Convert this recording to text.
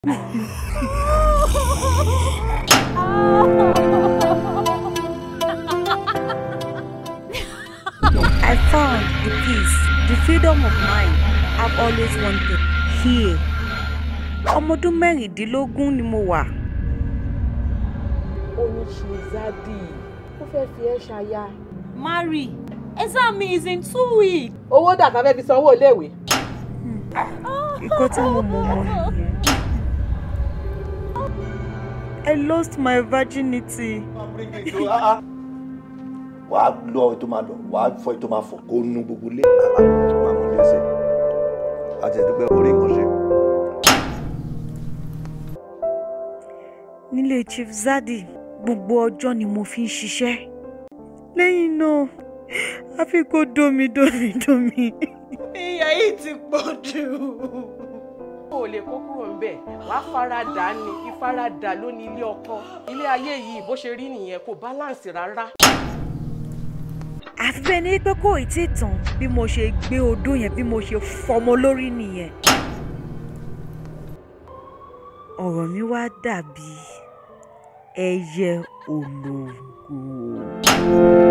I found the peace, the freedom of mind I've always wanted here. Ọmọ ọdún mẹ́rìndínlógún ni mo wà. ó ní ṣìzádì ó fẹ́ fi ẹ́ ṣaya. Marry. Exam me is in two weeks. owó dà ká fẹ́ fi sanwó iléèwé. Nǹkan tí mo mọ̀ mọ́ nìyẹn. I lost my virginity. wàá lọ ètò máa lọ wàá fọ ètò máa fọ kó nu gbogbo ilé àbá tó máa mú lẹsẹ àti ẹdúpẹ́ orí nǹkan ṣe. Nílé Chief Zadi, gbogbo ọjọ́ ni mo fi ń ṣiṣẹ́. Lẹ́yìn náà, a fi kó dómi dómi dómi. ìyá yìí ti pọ̀ jù. o ò lè kó kúrò ń bẹ̀ wàá faradà ni ìfaradà ló ní ilé ọkọ ilé ayé yìí bó ṣe rí nìyẹn kò báláǹsì rárá. Àfi bẹ́ẹ̀ ni pé kò ì tí tán bí mo ṣe gbé odó yẹn bí mo ṣe fọmọ lórí nìyẹn. Ọ̀rọ̀ mi wá dàbí ẹyẹ ológo.